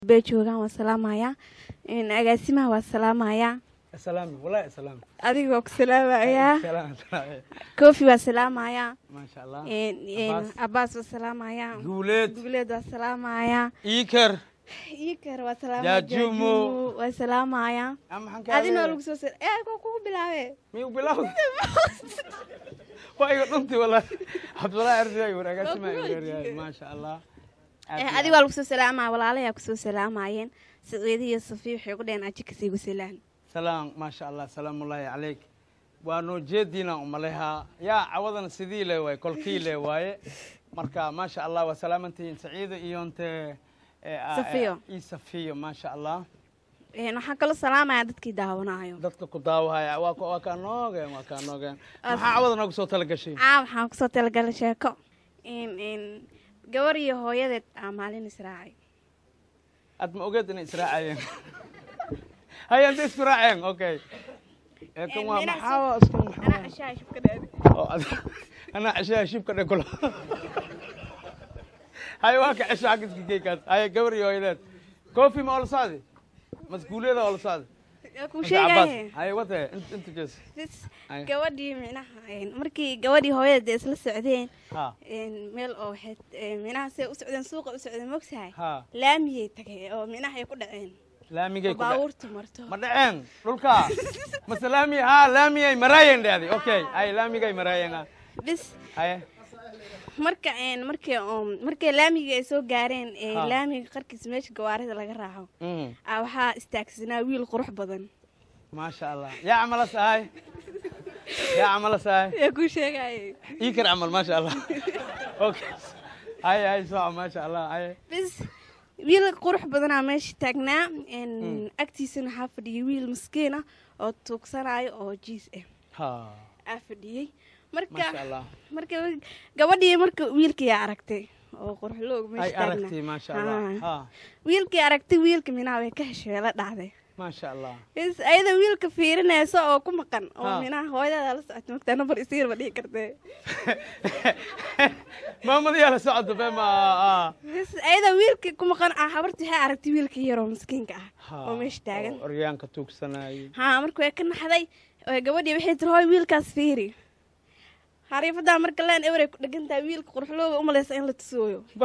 bay joogaan waa salaamayaa agaasimaha waa salaamayaa salaami wallahi salaami adiga waa ku salaamayaa salaam salaam kofi waa salaamayaa maasha allah Abaas. abaas waa salaamayaa guuleed guuleed waa salaamayaa iikar ikar waa salaamaya Jaajumo. waa salaamayaa Ah, maxaan kaa adina waa leeyahay? lagu soo sal ee kuwa kugu bilaabe miyuu bilow waa iga dhunti wallahi cabdullahi ardiya war agaasima Waa kuwa igeeryahay jiga. maasha allah Aad Eh, iyo adiga waa lagu soo salaamaya walaalayaa kusoo salaamayeen saciidi iyo safiya waxay ku dhaheen aji kasii gusalaan salaam maasha allah salaamullaahi calayk waa noo jeediina umalehaa yaa cawadan sidii le waaye kolkii le waaye marka maasha allah waa salaamantihiin saciida iyo nte eh, ah, eh, Safiyo. ii safiyo maasha allah Een, waxaan kaloo salaamayaa dadkii daawanayo dadka ku daawahaya waa ka- waa kaa noogeen waa kaa noogeen As- maxaa cawada noogu soo tala gashay caa waxaan kusoo talagalay sheeko in in gabar iyo hooyadeed aa maalin israacay aad ma ogeed inay israacayeen haya intay isku raaceen okay ee kan waa Meelaha maxaa soo- waa iskan maxaa anaa waa? cashaa shubka dhaadi Oo, ad- anaa ceshaha shibka dhe kula haya waa ka cesho xagga iska keykaas haya gabar iyo hooyadeed kofi ma oo la socdi maskuuliyada oo la socdi yaa kuu Mase Cabbaas? sheegaye haya wate int- inta jees Bas, Ay. gabadhii micnaha een, markii gabadhii hooyadeed ay isla socdeen ha een, meel oo waxay een, micnaha say u socdeen suuqa u socdeen mogtahay ha laamiyay tageen oo micnaha ay ku dhaceen laamigay oo ku dhe- baabuurtu marto ma dhaceen dhulka mase laami ha laamiyay maraayeen dhahdi okay haya laamigay maraayeen ha bis haya marka een, markii oo markay laamigii ay soo gaareen ee, Ha. laamiga qarkiisa meesha gawaarida laga raaco Mhm. aa waxaa istaagsanaa wiil qurux badan maasha allah yaa camalas ahay yaa camalas ahay yaa kuu sheegayay ii kar camal maasha allah okay haya haya sooca maasha allah haya bis wiil qurux badanaa meesha taagnaa een, agtiisana waxaa fadhiyay wiil maskiin ah oo tuugsanayo oo jiis ah ha aa fadhiyey marka maasha allah marka gabadhii marka wiilkii aragtay oo quruxloog ay meesha taagnaa aragtay maasha allah ha wiilkii aragtay wiilka minaa way ka heshay la dhacday maasha allah bis ayada wiilka fiirinaysa oo ku maqan oo Ha. minaa hooyadeeda la socota magtaa nambar isiirba dhihi kartee maamadiyaa la socota be ma ah. bis ayada wiilkii ku maqan ah habartii waxay aragtay wiilkii yaroo miskiinka ah Ha, oo meesha taagan oo oryaanka tuugsanayay haa marka way ka naxday oo gabadhii waxay tiri hooy wiilkaas fiiri xariifadaa marka leen eberay ku dhegan tahay wiilka quruxlooga umalaysa in la tusooyo bar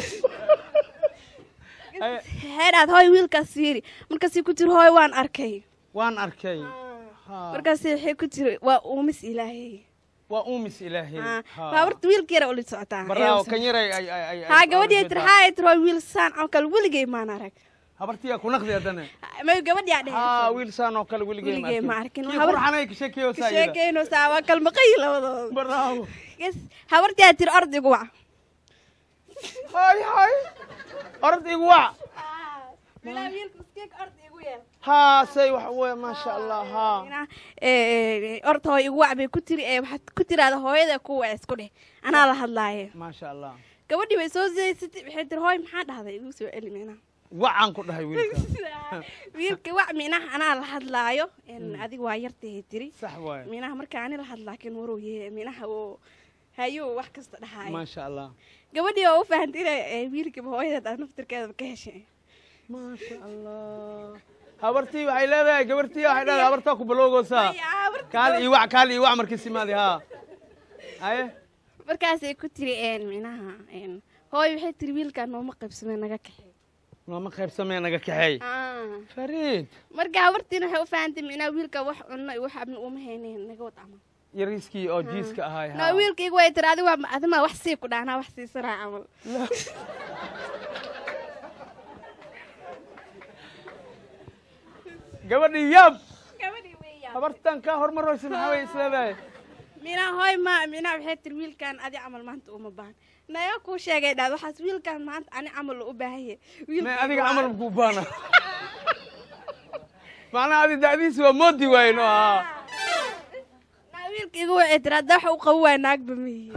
Ay, waxay dhaad hooy wiilkaas fiiri markaasay ku tiri hooy waan arkay waan arkay Ha, markaas waxay ku tiri waa uumis ilaahay waa uumis ilaahay Haa, Ha. baaburta wiilka yara ula socotaa baraawo kan yaray ay ay ay haa gabadhii tiri haa ay tiri hooy wiil saan oo kale weligay maan arag habartiyaa ku naqdi haddana may gabadhiyaa ha dhehe wiil saan oo kale weligay Weligay ma arkin. kii Habar- qurxanay ka sheekeeyo saayida sheekeynaysaa waa kalmaqayi labadooda baraawo yes habartiyaa tiri ordigu wac hay hay orod igu wac bilaa wiilka miskiinka ordi igu yeel haa say wax wey maasha allah haa Ina, ee, orta hooy igu wac bay ku tiri ee waxaad ku tiraada hooyada ku wac isku dheh anaa la hadlaaye maasha allah gabadhii bay soo sidaysatay waxay tiri hooy maxaa dhahday igu soo celi mina wacaan ku dhahay wiilka wiilka wac minaha anaa la hadlaayo En, adiga waa yartahay tiri sax waaye minaha marka ani la hadlaa kin waruu ye minaha uu hayuu wax kasta dhahaayo maasha allah gabadhii oo u fahantay inay ee, wiilkiiba hooyadeed aa naftirkeedaba ka heshay maasha allah habartii waxay leedahay gabartii waxay leedahay habartaa ku baloogoosaa Ay, aa, marka kaal ii wac kaal ii wac markii simaadi haa haye markaasay ku tiri een minaha een hooy waxay tiri wiilkaan nooma qaybsamee naga kaxey nooma qaybsamee naga kaxeey fariid marka habartiina waxay u fahantay minaa wiilka wax cunno iyo wax abni uma haynayn naga wad camal yariiskii oo jiiska ahay na haa wiilka igu way tiri adiga waa adima wax sii ku dhaanaa wax siisanaa camal gabadhii yaab gabadhii weeyaa habartan kaa hormaraysa maxaa way isleedahay minaa hooy ma minaa waxay tiri wiilkaan adi camal maanta uma baahan naga kuu sheegay dhaad waxaas wiilkaan maanta ani camal u baahan yahay me adiga camal makuu baana macnaha adi da'diisi waa moodi waaye no haa naa wiilka igu way tiri hadda waxa u qabu waaya naagba mihi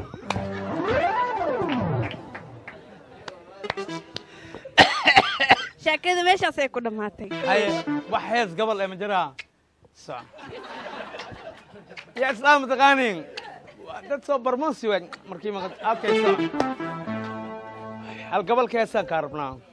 sheekada meeshaasay ku dhammaatay haye wax hees gabal ee ma jiraa soc yaa islaam mataqaanin Waa dad soo barmoonsi waay markii maqad okay soc hal gabalka heesaan kaa rabnaa